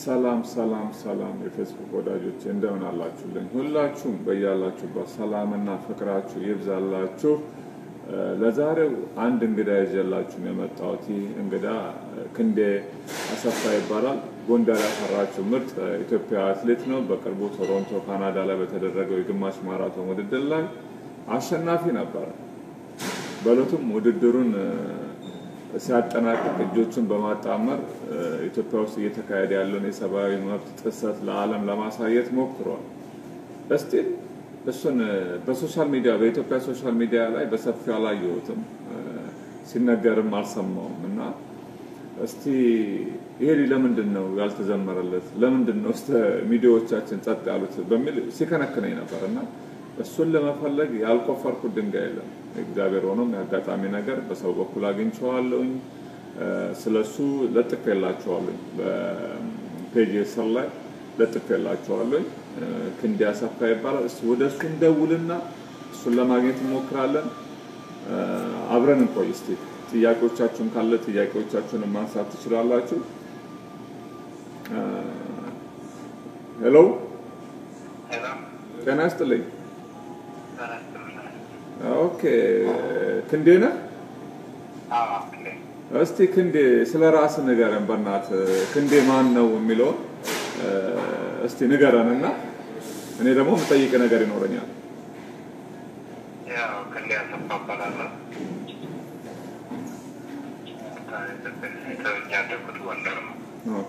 ሰላም ሰላም ሰላም የፌስቡክ ወዳጆች እንደምን አላችሁልኝ? ሁላችሁም በያላችሁበት ሰላምና ፍቅራችሁ ይብዛላችሁ። ለዛሬው አንድ እንግዳ ይዤላችሁ ነው የመጣሁት። ይህ እንግዳ ክንዴ አሰፋ ይባላል። ጎንደር ያፈራችው ምርጥ ኢትዮጵያ አትሌት ነው። በቅርቡ ቶሮንቶ ካናዳ ላይ በተደረገው የግማሽ ማራቶን ውድድር ላይ አሸናፊ ነበረ። በእለቱም ውድድሩን ሲያጠናቅቅ እጆቹን በማጣመር ኢትዮጵያ ውስጥ እየተካሄደ ያለውን የሰብአዊ መብት ጥሰት ለዓለም ለማሳየት ሞክሯል። እስቲ እሱን በሶሻል ሚዲያ በኢትዮጵያ ሶሻል ሚዲያ ላይ በሰፊው አላየሁትም፣ ሲነገርም አልሰማውም እና እስቲ ይሄ ለምንድን ነው ያልተዘመረለት? ለምንድን ነው እስከ ሚዲያዎቻችን ጸጥ ያሉት? በሚል ሲከነክነኝ ነበር እና እሱን ለመፈለግ ያልቆፈርኩት ድንጋይ የለም። እግዚአብሔር ሆኖም የአጋጣሚ ነገር በሰው በኩል አግኝቼዋለሁኝ። ስለሱ ለጥፌላቸዋለሁኝ በፔጅ ስር ላይ ለጥፌላቸዋለሁኝ። ክንዴ አሰፋ ይባላል። እስኪ ወደ እሱ እንደውልና እሱን ለማግኘት እንሞክራለን። አብረን እንቆይ እስቲ። ጥያቄዎቻችሁን ካለ ጥያቄዎቻችሁን ማንሳት ትችላላችሁ። ሄሎ፣ ጤና ይስጥልኝ። ኦኬ፣ ክንዴ ነህ? እስቲ ክንዴ ስለ ራስ ንገረን በእናትህ። ክንዴ ማን ነው የሚለውን እስቲ ንገረን እና እኔ ደግሞ የምጠይቅ ነገር ይኖረኛል። ያው ክንዴ አሰፋ እባላለሁ። ያደግኩት ጎንደር ነው። ኦኬ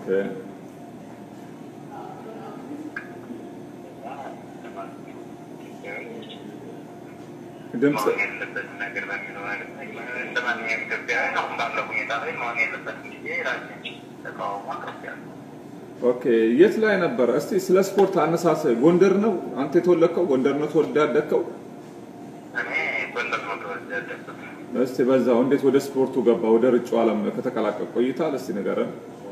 ድምፅ መሆን የለበትም ነገር በሚለው ነገር እንደ ማንኛውም ኢትዮጵያዊ አሁን ባለው ሁኔታ ላይ መሆን የለበትም ብዬ ራሴን ተቃውሞ አቅርቤያለሁ። ኦኬ የት ላይ ነበረ? እስቲ ስለ ስፖርት አነሳስ ጎንደር ነው አንተ የተወለድከው? ጎንደር ነው ተወልደህ ያደግከው? እኔ ጎንደር ነው ተወልጄ ያደግኩት። እስቲ በዛው እንዴት ወደ ስፖርቱ ገባ? ወደ ርጩ ዓለም ከተቀላቀል ቆይታል? እስቲ ንገረን።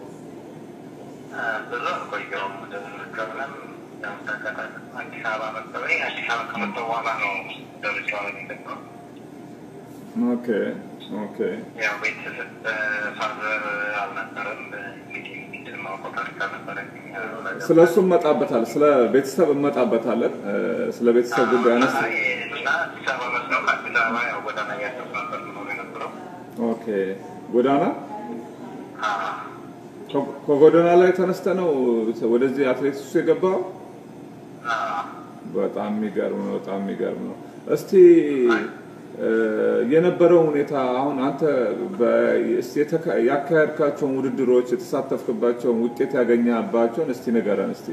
ብዙ አልቆየሁም። ወደ ምርጫውንም ያው ተከታተል አዲስ አበባ መጣሁኝ። አዲስ አበባ ከመጣሁ በኋላ ነው ወደ ምርጫው ዓለም የገባሁት። ኦኬ ኦኬ ያው ቤተሰብ ፋዘር አልነበረም። እንግዲህ እንትን ማውቀው ታሪክ አልነበረኝም። ስለ እሱ እመጣበታለን። ስለ ቤተሰብ እመጣበታለን። ስለ ቤተሰብ ጉዳይ አነስ አይ፣ እና አዲስ አበባ መስለው ከአዲስ አበባ ያው ጎዳና እያደረኩ ነበር የምኖር የነበረው። ኦኬ ጎዳና አዎ። ከ- ከጎዳና ላይ ተነስተ ነው ወደዚህ አትሌቲክሱ የገባው? አዎ። በጣም የሚገርም ነው። በጣም የሚገርም ነው። እስቲ እ፣ የነበረው ሁኔታ አሁን አንተ በ- እስቲ የተካ- ያካሄድካቸውን ውድድሮች የተሳተፍክባቸውን ውጤት ያገኘባቸውን እስቲ ንገረን። እስቲ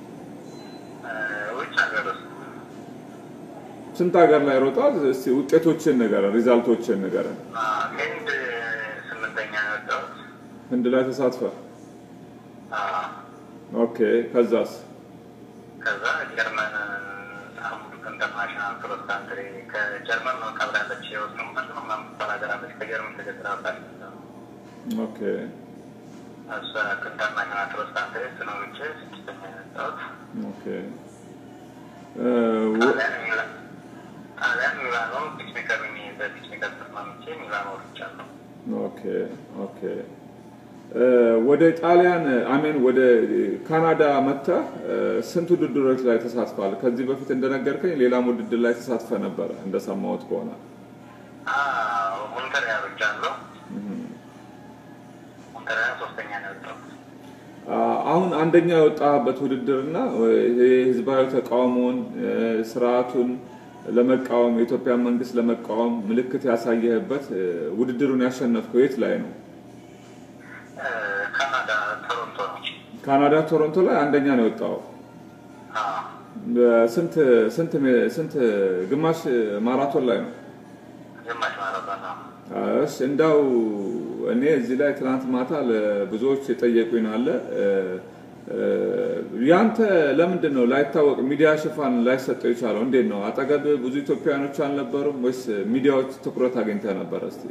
ውጭ ሀገር ውስጥ ስንት ሀገር ላይ ሮጣል? እስቲ ውጤቶችን ንገረን፣ ሪዛልቶችን ንገረን። ህንድ ስምንተኛ ነው የወጣሁት። ህንድ ላይ ተሳትፈ? አዎ። ኦኬ ከዛስ? ከዛ ጀርመን አምቡክ ኢንተርናሽናል ክሮስ ካንትሪ ከጀርመን ነው ካብራለች የወስኑበት ነው ምናምን ትባል ሀገር አለች። ከጀርመን ተገጥራባል ኦኬ እሱ ኢንተርናሽናል ክሮስ ካንትሪ እሱ ነው ውጭ ስድስተኛ ነው የወጣሁት። ኦኬ እ፣ ወ- ጣሊያን ሚላ- ጣሊያን ሚላኖ ፒችሜከር በፒችሜከር ተስማምቼ ሚላኖ ወጥቻለሁ። ኦኬ ኦኬ እ፣ ወደ ጣሊያን አሜን ወደ ካናዳ መጥተህ እ፣ ስንት ውድድሮች ላይ ተሳትፋል? ከዚህ በፊት እንደነገርከኝ ሌላም ውድድር ላይ ተሳትፈ ነበረ እንደሰማሁት ከሆነ አዎ፣ ሞንተሪያ ወጥቻለሁ። ሞንተሪያ ሶስተኛ ነው የወጣሁት። አ፣ አሁን አንደኛ የወጣበት ውድድርና ይሄ ህዝባዊ ተቃውሞውን እ፣ ስርዓቱን ለመቃወም የኢትዮጵያ መንግስት ለመቃወም ምልክት ያሳየህበት እ፣ ውድድሩን ያሸነፍከው የት ላይ ነው? እ፣ ካናዳ ቶሮንቶ ነው። ካናዳ ቶሮንቶ ላይ አንደኛ ነው የወጣው። አዎ፣ ስንት ስንት ስንት ግማሽ ማራቶን ላይ ነው? ግማሽ ማራቶን ነው። እሺ እንዳው እኔ እዚህ ላይ ትናንት ማታ ለብዙዎች የጠየቁኝ አለ እ፣ እ፣ ያንተ ለምንድን ነው ላይታወቅ ሚዲያ ሽፋን ላይሰጠው የቻለው? እንዴት ነው? አጠገብ ብዙ ኢትዮጵያውያኖች አልነበሩም ወይስ ሚዲያዎች ትኩረት አግኝተህ ነበር? እስቲ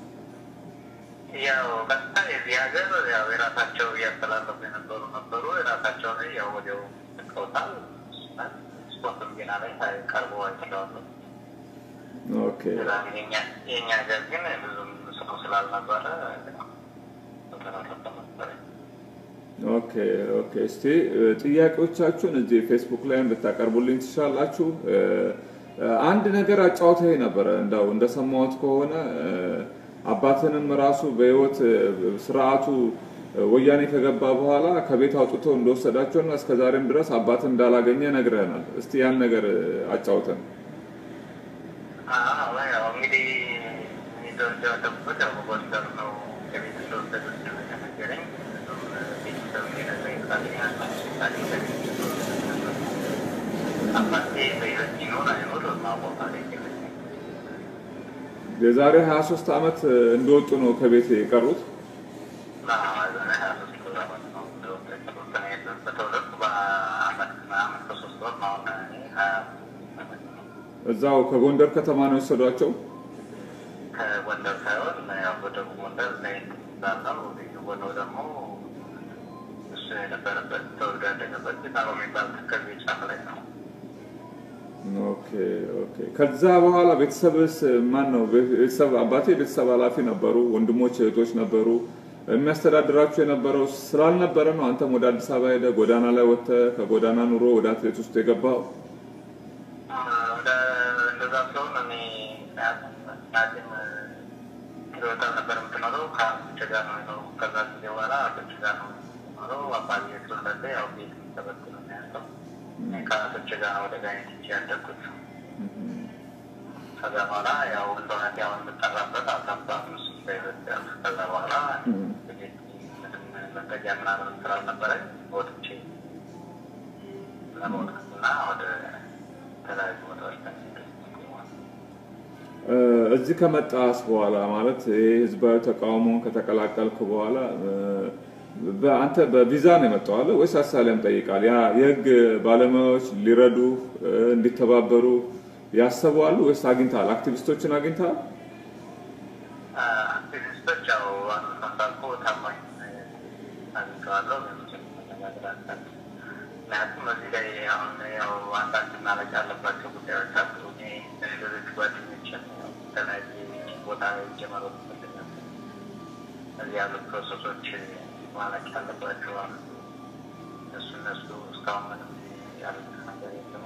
ያው ቀጥታ የዚህ ሀገር ያው የራሳቸው እያስተላለፉ የነበሩ ነበሩ። የራሳቸው ላይ ያው ወዲያው ልቀውታል። ስፖርት ዜና ላይ ቀርቦ አይችለዋለሁ። ኦኬ የእኛ ሀገር ግን ብዙም ሰው ስላልነበረ ተመረጠ ነበረ። ኦኬ ኦኬ። እስቲ ጥያቄዎቻችሁን እዚህ ፌስቡክ ላይ እንድታቀርቡልኝ ትችላላችሁ። አንድ ነገር አጫውተኝ ነበረ እንዳው እንደሰማሁት ከሆነ አባትንም ራሱ በህይወት ስርዓቱ ወያኔ ከገባ በኋላ ከቤት አውጥቶ እንደወሰዳቸውና እስከ ዛሬም ድረስ አባትን እንዳላገኘ ነግረናል። እስቲ ያን ነገር አጫውተን። እንግዲህ የተወደደበት ያው ጎንደር ነው ከቤት እንደወሰዱት ነገረኝ። ቤተሰብ ሊነግረኝ ፈቃደኛ አባቴ በህይወት ይኖር አይኖር ማወቅ የዛሬ 23 ዓመት እንደወጡ ነው ከቤት የቀሩት። እዛው ከጎንደር ከተማ ነው የወሰዷቸው። ከጎንደር ሳይሆን ያው ወደ ጎንደር ላይ ዛለው ወደ ደግሞ እሱ የነበረበት ተወልዶ ያደገበት ጣሮ የሚባል ተከዜ ጫፍ ላይ ነው። ኦኬ ኦኬ። ከዛ በኋላ ቤተሰብስ ማን ነው? ቤተሰብ አባቴ ቤተሰብ ኃላፊ ነበሩ፣ ወንድሞች እህቶች ነበሩ። የሚያስተዳድራችሁ የነበረው ስላልነበረ ነው አንተም ወደ አዲስ አበባ ሄደ ጎዳና ላይ ወጥተ ከጎዳና ኑሮ ወደ አትሌት ውስጥ የገባው? እንደዛ ሲሆን እኔ ናትን ኪሎታ ነበር የምትኖረው ከአቶች ጋር ነው የኖሩ። ከዛ ጊዜ በኋላ አቶች ጋር ነው የኖረው። አባቴ ስለሌለ ያው ቤት ተበትኖ ነው ያለው። ከአቶች ጋር ወደ ጋይነት ያደግኩት። ከዛ በኋላ ያው እንደሆነ ያው የምጠራበት አሳባ ምስ ከዛ በኋላ ምንም መጠጊያ ምናምን ስላልነበረኝ ወጥቼ ለመውጣት እና ወደ ተለያዩ ቦታዎች እዚህ ከመጣስ በኋላ ማለት ይህ ህዝባዊ ተቃውሞን ከተቀላቀልክ በኋላ አንተ በቪዛ ነው የመጣው አለ ወይስ አሳሊያም ጠይቃል? ያ የህግ ባለሙያዎች ሊረዱ እንዲተባበሩ ያሰቡ አሉ ወይስ አግኝተሃል? አክቲቪስቶችን አግኝተሃል? አክቲቪስቶች ያው እንዳልኩ ታማኝ አግኝተዋለሁ። ምክንያቱም እዚህ ላይ አሁን ያው አንዳንድ ማለቅ ያለባቸው ጉዳዮች አሉ። እኔ ሌሎች ጓደኞችን የተለያየ ቦታ ጀመሮ ይፈልጋል እዚህ ያሉ ፕሮሰሶች ማለቅ ያለባቸው አሉ። እነሱ እነሱ እስካሁን ምንም ያሉት ነገር የለም።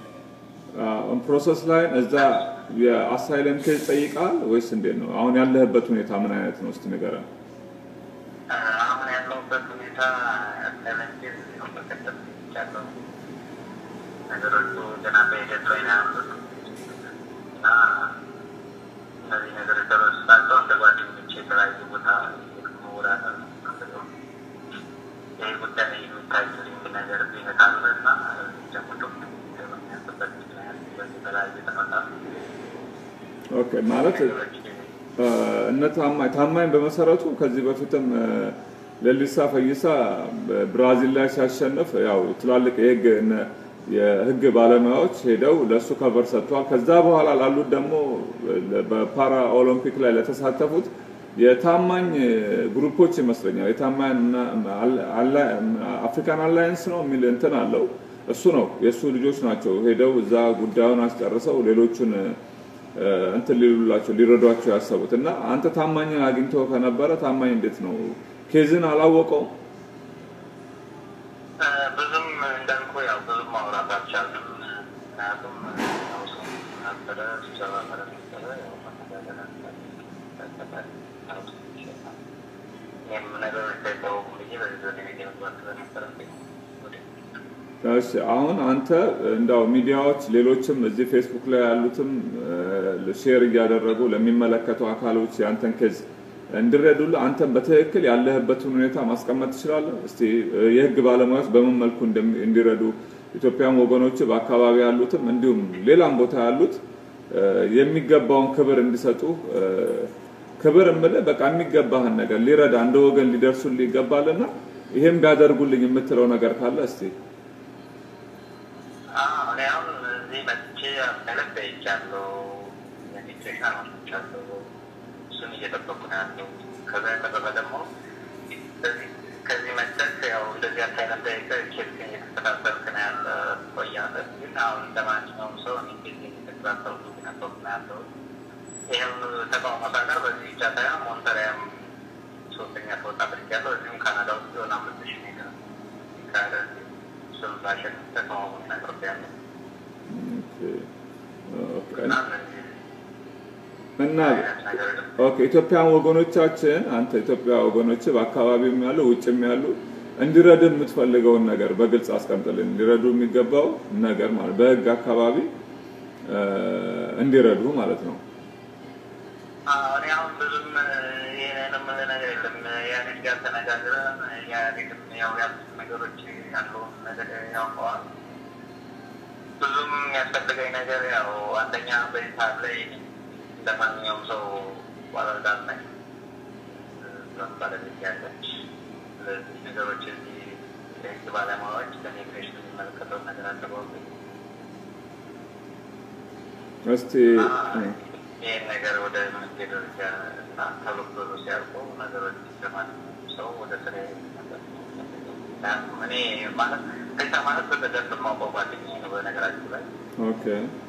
ፕሮሰስ ላይ እዛ የአሳይለም ኬዝ ጠይቃል ወይስ እንዴት ነው? አሁን ያለህበት ሁኔታ ምን አይነት ነው? እስቲ ንገረን። አሁን ያለሁበት ሁኔታ አሳይለም ኬዝ በቀደም ያለው ነገሮቹ ገና በሂደት ላይ ነው ያሉት እና እነዚህ ነገሮች ተረስታቸው እንደ ጓደኞቼ የተለያዩ ቦታ መወዳደር ነው ይህ ጉዳይ የሚታይልኝ ነገር ቢነት አለ እና ደግሞ ዶክመንት በሚያስበት ምክንያት በዚህ የተለያዩ ተመጣሉ ኦኬ ማለት እነ ታማኝ ታማኝ በመሰረቱ ከዚህ በፊትም ለሊሳ ፈይሳ ብራዚል ላይ ሲያሸንፍ ያው ትላልቅ የህግ የህግ ባለሙያዎች ሄደው ለእሱ ከቨር ሰጥቷል። ከዛ በኋላ ላሉት ደግሞ በፓራ ኦሎምፒክ ላይ ለተሳተፉት የታማኝ ግሩፖች ይመስለኛል የታማኝ አፍሪካን አላያንስ ነው የሚል እንትን አለው። እሱ ነው የእሱ ልጆች ናቸው ሄደው እዛ ጉዳዩን አስጨርሰው ሌሎቹን እንትን ሊሉላቸው ሊረዷቸው ያሰቡት እና አንተ ታማኝን አግኝቶ ከነበረ ታማኝ እንዴት ነው ኬዝን አላወቀውም? ብዙም እንዳልኩ ያው ብዙም ማውራት አልቻልንም። ምክንያቱም ያው ሰው ነበረ ስብሰባ ነበረ ነበረ ያው መነጋገር እኔም ነገሮች ሳይታወቁ ብዬ በዚህ ወደ ቤት መግባት ስለነበረብኝ እሺ አሁን አንተ እንዳው ሚዲያዎች ሌሎችም እዚህ ፌስቡክ ላይ ያሉትም ሼር እያደረጉ ለሚመለከቱ አካሎች ያንተን ኬዝ እንዲረዱልህ አንተም በትክክል ያለህበትን ሁኔታ ማስቀመጥ ትችላለህ። እስቲ የህግ ባለሙያዎች በምን መልኩ እንዲረዱ ኢትዮጵያም ወገኖች በአካባቢ ያሉትም እንዲሁም ሌላም ቦታ ያሉት የሚገባውን ክብር እንዲሰጡ ክብር እምልህ በቃ የሚገባህን ነገር ሊረዳ እንደ ወገን ሊደርሱልህ ይገባልና ይሄም ቢያደርጉልኝ የምትለው ነገር ካለ እስቲ እኔ አሁን እዚህ መጥቼ አስተለት ጠይቄያለሁ። ኢሚግሬሽን አመልክቻለሁ። እሱን እየጠበቁ ነው ያለው። ከዛ የተረፈ ደግሞ ከዚህ መጠት ያው እንደዚህ አሳይለም ጠይቀህ ኬስ እየተከታተልክ ነው ያለ ቆያለህ። ግን አሁን እንደማንኛውም ሰው እኔ ኬስ እየተከታተልኩ ነበርኩ ነው ያለው። ይህም ተቃውሞ ሳቀር በዚህ ብቻ ሳይሆን ሞንተሪያም ሶስተኛ ተወጣ አድርጊያለሁ። እዚሁም ካናዳ ውስጥ የሆነ አምስት ሺህ ሜትር ካለ እሱም ባሸንፍ ተቃውሞን አቅርቤያለሁ እና እነዚህ እና አይነት ነገር ኦኬ ኢትዮጵያን ወገኖቻችን አንተ ኢትዮጵያ ወገኖች በአካባቢውም ያሉ ውጭም ያሉ እንዲረዱ የምትፈልገውን ነገር በግልጽ አስቀምጥልን። እንዲረዱ የሚገባው ነገር ማለት በህግ አካባቢ እ፣ እንዲረዱ ማለት ነው። እኔ አሁን ብዙም ይሄንን የምልህ ነገር የለም። ኢህአዴግ ጋር ተነጋግረን ኢህአዴግም ያው ያሉት ነገሮች ያለውን ነገር ያውቀዋል። ብዙም የሚያስፈልገኝ ነገር ያው አንደኛ በዚህ ሰዓት ላይ እንደ ማንኛውም ሰው ባለዳር ነኝ። እዛም ባለቤት ያለች። ስለዚህ ነገሮች እዚህ የህግ ባለሙያዎች ለኢሚግሬሽን የሚመለከተውን ነገር አቅርበው እስቲ እ፣ ይህን ነገር ወደ መንገድ ደረጃ እና ተብሎ ብሎ ሲያልቁ ነገሮች ለማንኛውም ሰው ወደ ስራ እኔ ማለት ከዛ ማለት በበደንብ የማውቀው ጓደኛዬ ነው። በነገራችን ላይ ኦኬ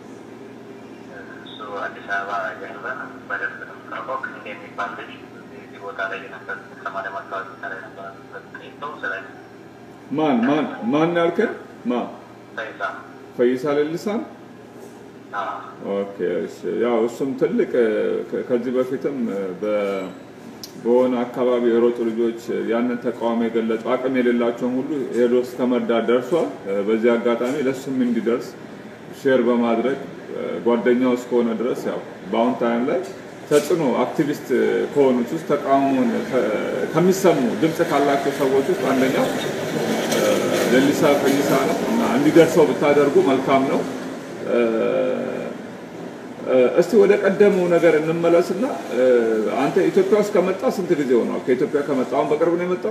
እሱ አዲስ አበባ ያለ በደንብ ነው የምናውቀው። ክንዴ የሚባል ልጅ እዚህ ቦታ ላይ የነበር ሰማንያ አካባቢ ላይ ነበር ሰው ስለ ማን ማን ማን ያልከን? ማ ሳይዛ ፈይሳ ሌሊሳን ኦኬ እሺ። ያው እሱም ትልቅ ከ- ከዚህ በፊትም በ- በሆነ አካባቢ የሮጡ ልጆች ያንን ተቃውሞ የገለጹ አቅም የሌላቸውን ሁሉ ሄዶ እስከ መርዳት ደርሷል። በዚህ አጋጣሚ ለሱም እንዲደርስ ሼር በማድረግ ጓደኛው እስከሆነ ድረስ ያው በአሁን ታይም ላይ ተጽዕኖ አክቲቪስት ከሆኑት ውስጥ ተቃውሞን ከ- ከሚሰሙ ድምፅ ካላቸው ሰዎች ውስጥ አንደኛው ለሊሳ ፈይሳ ነው እና እንዲደርሰው ብታደርጉ መልካም ነው። እስቲ ወደ ቀደመው ነገር እንመለስና አንተ ኢትዮጵያ ውስጥ ከመጣ ስንት ጊዜ ሆኗል? ከኢትዮጵያ ከመጣ አሁን በቅርብ ነው የመጣው?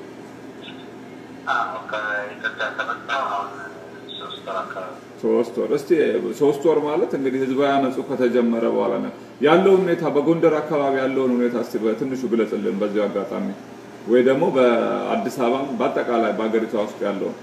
ከኢትዮጵያ ከመጣሁ አሁን ሶስት ወር አካባቢ ሶስት ወር። እስቲ ሶስት ወር ማለት እንግዲህ ህዝባዊ አመፁ ከተጀመረ በኋላ ነው ያለውን ሁኔታ በጎንደር አካባቢ ያለውን ሁኔታ እስቲ በትንሹ ግለጽልን በዚሁ አጋጣሚ ወይ ደግሞ በአዲስ አበባም በአጠቃላይ በሀገሪቷ ውስጥ ያለውን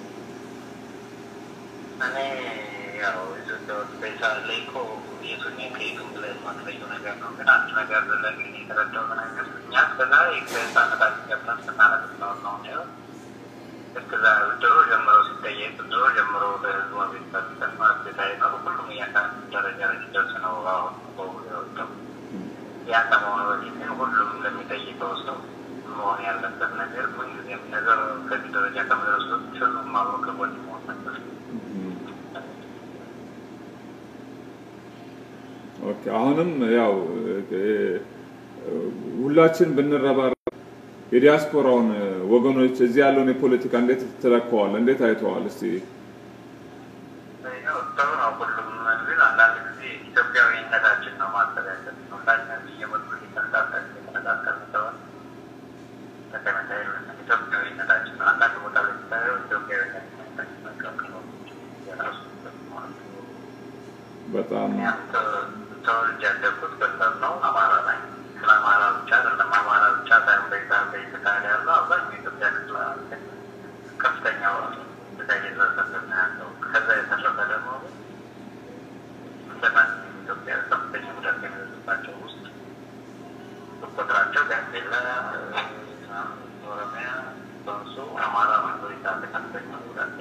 እኔ ያው ኢትዮጵያ ውስጥ በሳ ላይ እኮ የቱን ከየቱም ብለህ የማትለየው ነገር ነው። ግን አንድ ነገር ለግን የተረዳው ነገር እኛ እስከዛ ከህፃነታችን ገብተን ስናነብ ነው ነው ነው እስከዛ ድሮ ጀምሮ ሲጠየቅ ድሮ ጀምሮ በህዝቡ ቤተሰብ ማለት ቤታ ይኖሩ ሁሉም እያንዳንዱ ደረጃ ላይ ሲደርስ ነው አሁን በውሉ የወጣው። ያ ከመሆኑ በፊት ግን ሁሉም ለሚጠይቀው ሰው መሆን ያለበት ነገር ምንጊዜም ነገር ከዚህ ደረጃ ከመድረሱ በፊት ሁሉም አብሮ ከጎን መሆን ነበር። ኦኬ አሁንም ያው ሁላችን ብንረባረብ የዲያስፖራውን ወገኖች እዚህ ያለውን የፖለቲካ እንዴት ትለከዋል? እንዴት አይተዋል? እስቲ ያው ጥሩ ነው። ሁሉም ግን አንዳንድ ጊዜ ኢትዮጵያዊነታችን ነው ማሰብ ያለብን። ሁላችንም እየመጡ እየተነጋገርን እየተነጋገርን ስለሆነ ተቀመጠ ኢትዮጵያዊነታችን ነው። አንዳንድ ቦታ ላይ ስታየው ኢትዮጵያዊነት መካከል ነው የራሱ ማለት ነው። በጣም እኛም ተወልጄ ያደግኩት ጎንደር ነው። አማራ ነኝ። ስለ አማራ ብቻ አይደለም አማራ ብቻ ሳይሆን በኢትዮጵያ በኢትዮጵያ ያለው አብዛኛው የኢትዮጵያ ክፍል ከፍተኛው ጉዳይ እየደረሰበት ነው ያለው። ከዛ የተረፈ ደግሞ እንደማንኛውም ኢትዮጵያ ከፍተኛ ጉዳት የሚደርስባቸው ውስጥ ቁጥራቸው ጋምቤላ፣ ኦሮሚያ፣ ኮንሶ፣ አማራ ማጆሪቲ አለ ከፍተኛ ጉዳት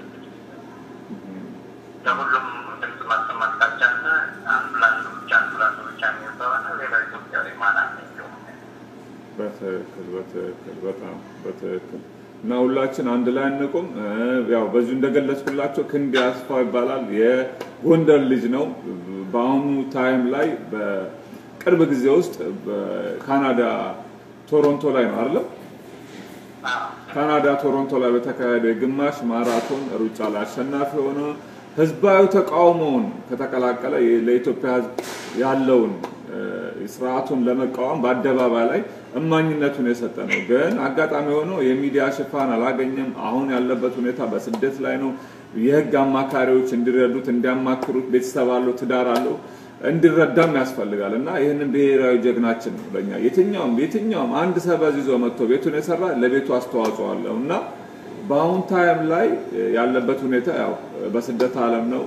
ለሁሉም ድምፅ ማሰማት ካልቻለ አንዱ ለአንዱ ብቻ አንዱ ለአንዱ ብቻ የሚል ከሆነ ሌላው ኢትዮጵያዊ ማን አለ እንዲሁም በትክክል በትክክል በጣም በትክክል እና ሁላችን አንድ ላይ እንቁም። ያው በዚሁ እንደገለጽኩላቸው ክንዴ አስፋው ይባላል። የጎንደር ልጅ ነው። በአሁኑ ታይም ላይ በቅርብ ጊዜ ውስጥ በካናዳ ቶሮንቶ ላይ ነው አይደለም? ካናዳ ቶሮንቶ ላይ በተካሄደ የግማሽ ማራቶን ሩጫ ላይ አሸናፊ ሆነ። ህዝባዊ ተቃውሞውን ከተቀላቀለ ለኢትዮጵያ ህዝብ ያለውን ስርዓቱን ለመቃወም በአደባባይ ላይ እማኝነቱን የሰጠ ነው። ግን አጋጣሚ ሆኖ የሚዲያ ሽፋን አላገኘም። አሁን ያለበት ሁኔታ በስደት ላይ ነው። የህግ አማካሪዎች እንዲረዱት እንዲያማክሩት፣ ቤተሰብ አለው፣ ትዳር አለው እንዲረዳም ያስፈልጋል እና ይህንን ብሔራዊ ጀግናችን ነው ለኛ የትኛውም የትኛውም አንድ ሰበዝ ይዞ መጥቶ ቤቱን የሰራ ለቤቱ አስተዋጽኦ አለው እና በአሁን ታይም ላይ ያለበት ሁኔታ ያው በስደት ዓለም ነው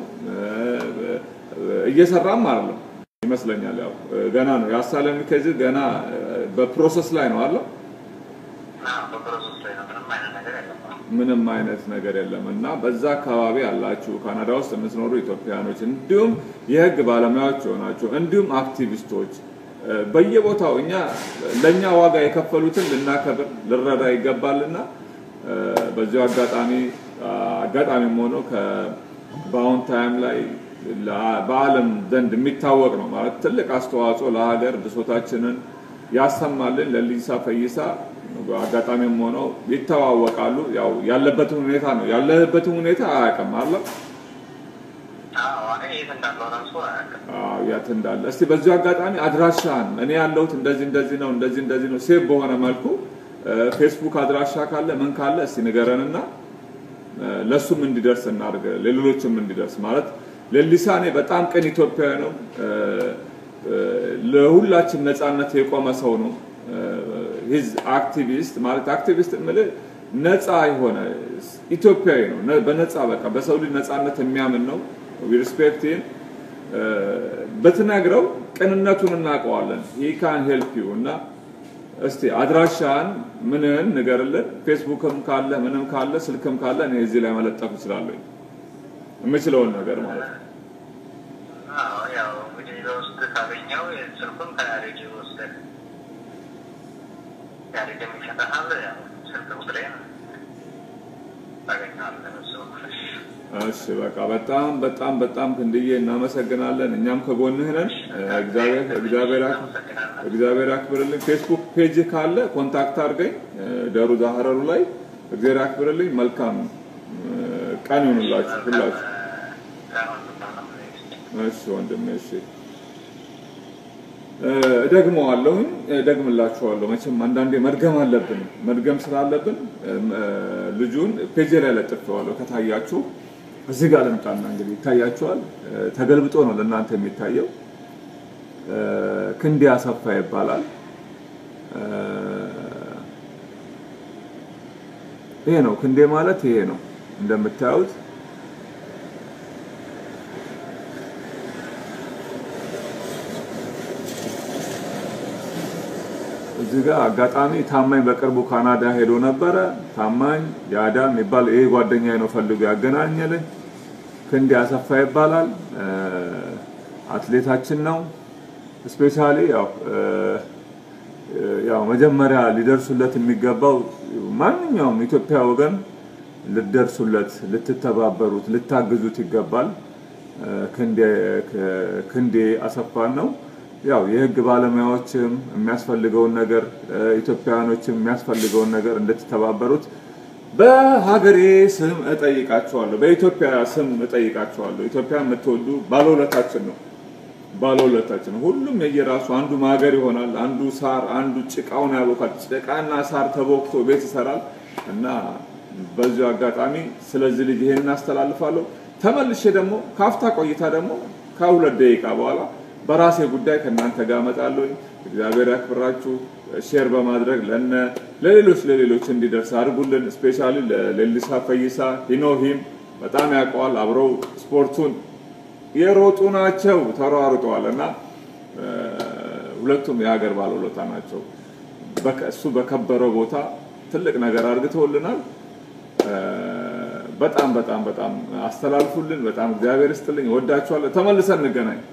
እየሰራም አይደለም ይመስለኛል። ያው ገና ነው ያሳለም ከዚህ ገና በፕሮሰስ ላይ ነው አለ ምንም አይነት ነገር የለም እና በዛ አካባቢ ያላችሁ ካናዳ ውስጥ የምትኖሩ ኢትዮጵያኖች እንዲሁም የህግ ባለሙያዎች የሆናችሁ እንዲሁም አክቲቪስቶች በየቦታው እኛ ለእኛ ዋጋ የከፈሉትን ልናከብር ልረዳ ይገባልና በዚሁ አጋጣሚ አጋጣሚም ሆኖ በአሁን ታይም ላይ በዓለም ዘንድ የሚታወቅ ነው ማለት ትልቅ አስተዋጽኦ ለሀገር ብሶታችንን ያሰማልን ለሊሳ ፈይሳ አጋጣሚም ሆነው ይተዋወቃሉ። ያው ያለበትን ሁኔታ ነው ያለበትን ሁኔታ አያውቅም አለ የት እንዳለ እስቲ በዚሁ አጋጣሚ አድራሻን እኔ ያለሁት እንደዚህ እንደዚህ ነው እንደዚህ እንደዚህ ነው ሴቭ በሆነ መልኩ ፌስቡክ አድራሻ ካለ ምን ካለ እስቲ ንገረንና ለሱም እንዲደርስ እናድርግ፣ ለሌሎችም እንዲደርስ ማለት ሌሊሳ እኔ በጣም ቅን ኢትዮጵያዊ ነው። ለሁላችን ነፃነት የቆመ ሰው ነው። ሂዝ አክቲቪስት ማለት አክቲቪስት የምልህ ነፃ የሆነ ኢትዮጵያዊ ነው። በነፃ በቃ በሰው ልጅ ነፃነት የሚያምን ነው። ሪስፔክት በትነግረው ቅንነቱን እናውቀዋለን። ሂ ካን ሄልፕ ዩ እና እስቲ አድራሻን ምንን ንገርልን። ፌስቡክም ካለ ምንም ካለ ስልክም ካለ እኔ እዚህ ላይ መለጠፍ እችላለሁ የምችለውን ነገር ማለት ነው። ያው እንግዲህ በውስጥ ካገኘው ስልኩን ከያሬድ ወስደን ያሬድ የሚሰጠሃል ስልክ ቁጥሬን ታገኘዋለህ። እሺ በቃ በጣም በጣም በጣም ክንድዬ እናመሰግናለን። እኛም ከጎንህ ነን። እግዚአብሔር እግዚአብሔር እግዚአብሔር ያክብርልኝ። ፌስቡክ ፔጅ ካለ ኮንታክት አድርገኝ ደሩ ዛህረሩ ላይ እግዚአብሔር ያክብርልኝ። መልካም ቀን ይሁንላችሁ ሁላችሁ። እሺ ወንድሜ እሺ እደግመዋለሁኝ እደግምላችኋለሁ። መቼም አንዳንዴ መድገም አለብን። መድገም ስላለብን ልጁን ፔጅ ላይ ለጥፌዋለሁ። ከታያችሁ እዚህ ጋር ልምጣና እንግዲህ ይታያችኋል። ተገልብጦ ነው ለእናንተ የሚታየው። ክንዴ አሰፋ ይባላል። ይሄ ነው ክንዴ ማለት ይሄ ነው እንደምታዩት እዚህ ጋር አጋጣሚ ታማኝ በቅርቡ ካናዳ ሄዶ ነበረ። ታማኝ የአዳ የሚባል ይሄ ጓደኛዬ ነው ፈልጎ ያገናኘልኝ። ክንዴ አሰፋ ይባላል። አትሌታችን ነው። ስፔሻሊ ያው ያው መጀመሪያ ሊደርሱለት የሚገባው ማንኛውም ኢትዮጵያ ወገን ልትደርሱለት፣ ልትተባበሩት፣ ልታግዙት ይገባል። ክንዴ አሰፋን ነው ያው የህግ ባለሙያዎችም የሚያስፈልገውን ነገር ኢትዮጵያውያኖችም የሚያስፈልገውን ነገር እንድትተባበሩት በሀገሬ ስም እጠይቃቸዋለሁ። በኢትዮጵያ ስም እጠይቃቸዋለሁ። ኢትዮጵያ የምትወዱ ባለውለታችን ነው፣ ባለውለታችን ሁሉም የየራሱ አንዱ ማገር ይሆናል፣ አንዱ ሳር፣ አንዱ ጭቃውን ያቦካል። ጭቃና ሳር ተቦክቶ ቤት ይሰራል እና በዚሁ አጋጣሚ ስለዚህ ልጅ ይሄን እናስተላልፋለሁ። ተመልሼ ደግሞ ካፍታ ቆይታ ደግሞ ከሁለት ደቂቃ በኋላ በራሴ ጉዳይ ከእናንተ ጋር እመጣለሁ። እግዚአብሔር ያክብራችሁ። ሼር በማድረግ ለነ ለሌሎች ለሌሎች እንዲደርስ አድርጉልን። ስፔሻሊ ለሌሊሳ ፈይሳ ሂኖሂም በጣም ያውቀዋል። አብረው ስፖርቱን የሮጡ ናቸው፣ ተሯሩጠዋል እና ሁለቱም የሀገር ባለውለታ ናቸው። እሱ በከበረው ቦታ ትልቅ ነገር አድርግተውልናል። በጣም በጣም በጣም አስተላልፉልን። በጣም እግዚአብሔር ይስጥልኝ። ወዳችኋለሁ። ተመልሰን እንገናኝ።